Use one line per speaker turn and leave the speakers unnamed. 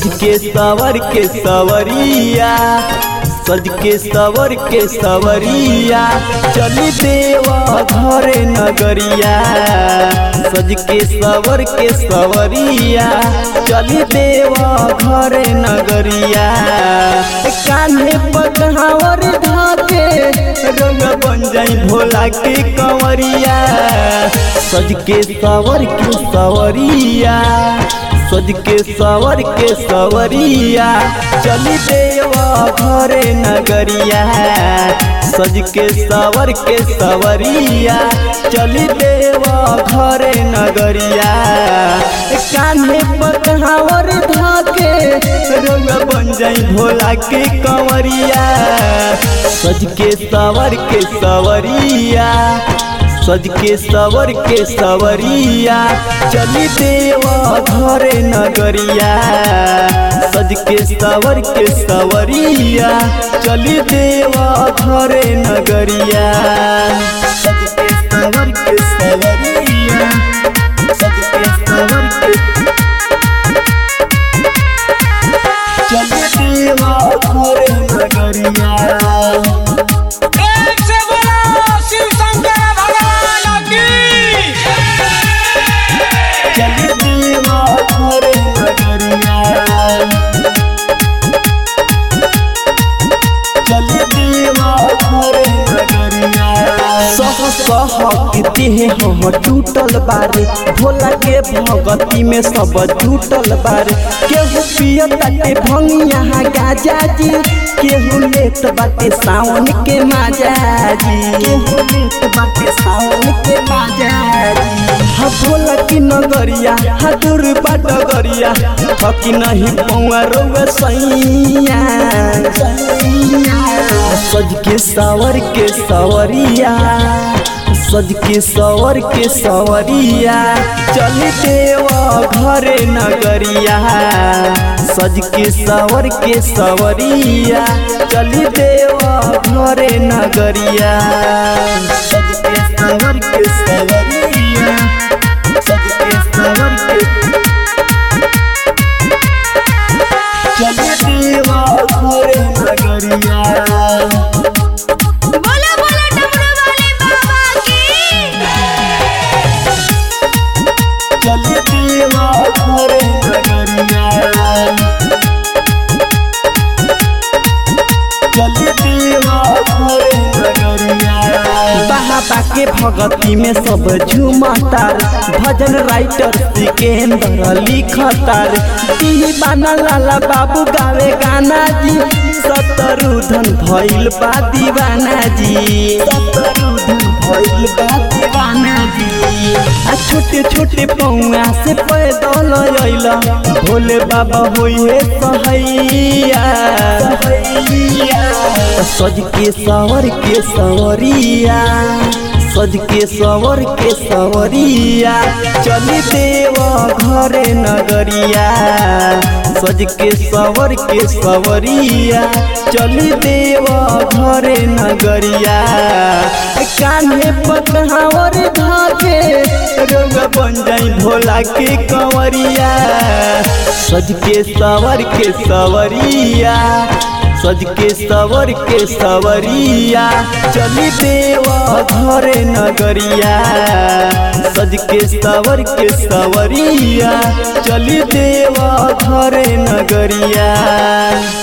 सज के सवर के सवरिया सज के सवर के सवरिया चली देवा घरे नगरिया सज के सवर के सवरिया चली देवा घरे नगरिया कान्हे पकहावर धाके रंग बन जाई भोला के कंवरिया सज के सवर के सवरिया सज के सवर के सवरिया चली देवा घरे नगरिया सज के सवर के सवरिया चली देवा घरे नगरिया कान्हे पकहावर धाके रंग बन जाई भोला के कंवरिया सज के सवर के सवरिया सज के सवर के सवरिया चली देवा घरे नगरिया सज के सवर के सवरिया चली देवा घरे नगरिया सज के सवर के सवरिया सज के सवर के चली देवा घरे नगरिया
एक से बोलो शिव शंकर भगवान की
चली देवा घरे नगरिया चली देवा घरे नगरिया सह सह के हम टूटल बारे भोला के भगती में सब टूटल बारे केहू पियता के भंगिया गाजा जी केहू लेत बाटे सावन के माजा जी केहू लेत बाटे सावन के माजा जी हा भोला की नगरिया हा दूर बाट गरिया थकी नहीं पौआ रोवे सैया सज के सावर के सवरिया सज के सवर के सवरिया चल देवा घरे नगरिया सज के सवर के सवरिया चल देवा घरे नगरिया सज के सवर के सवरिया सज के सवर के चल देवा घरे नगरिया
बोलो बोलो डमरू वाले बाबा की
चली देवा घरे नगरिया चली देवा घरे नगरिया बाबा के भगती में सब झूमतार भजन राइटर सिकेंद्र लिखतार दीवाना लाला बाबू गावे गाना जी सतरुधन भइल बा दीवाना जी सतरुधन भइल बा दीवाना जी आ छोटे छोटे पौआ से पैदल अइला भोले बाबा होइए सहैया सहैया सज के सवर के सवरिया सज के सवर के सवरिया चली देवा घरे नगरिया सज के सवर के सवरिया चली देवा घरे नगरिया कान्हे पकहावर धाके रंग बन जाई भोला के कंवरिया सज के सवर के सवरिया सज के सवर के सवरिया चली देवा घरे नगरिया सज के सवर के सवरिया चली देवा घरे नगरिया